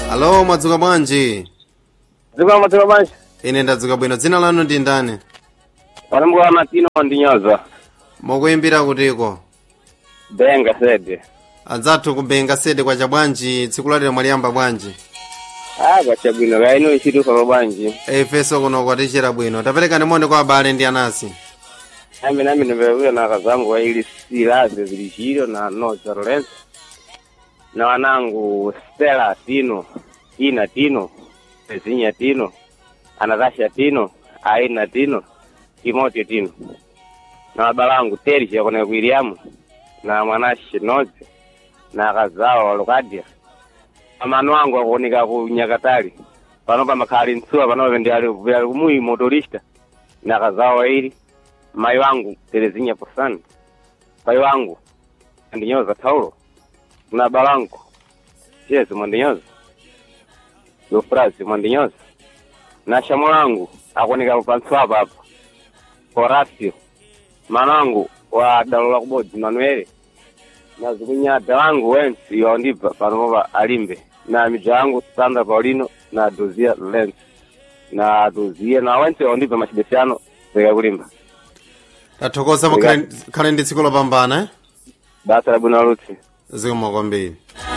alo mwadzuka bwanji dziko madzuka bwanji ine ndadzuka bwino dzina lanu ndi ndani wanambuka matino ndinyoza mukuyimbira kutiko benga sede adzathu kubenga sede kwacha bwanji tsiku lalero mwaliyamba bwanji ah kwacha bwino kaino ichituka pa bwanji ifenso kuno kwatichera bwino taperekani moni kwa abale ndi anasi nami nami nimekuya na kazangu waili silaze zilichilo na noza lorenzo na wanangu stela tino ina tino pezinya tino anatasha tino aina tino timoteo tino na wabalangu terisi yakona kuiliamu na mwanashi noze na kazawa walukadia amano wangu akuoneka ku nyakatali panopa makhali ntsuwa panopa ndi ali ali kumuyi motorista na kazawa waili mai wangu terezinya posani pai wangu andinyoza taulo na balangu chezo mwandinyoza lufrasi mwandinyoza na shamo langu akuoneka panthu apa apa horacio manangu wa dalo la kubodzi manuele na zikunyada wangu wensi yaondipa panopa alimbe na midza yangu sandra paulino na dozia lens na dozia na wensi yaondipa machibesiano zikakulimba tathokoza mukhale ndi tsiku lopambana eh? basa la bwino lutsi zikomo kwambiri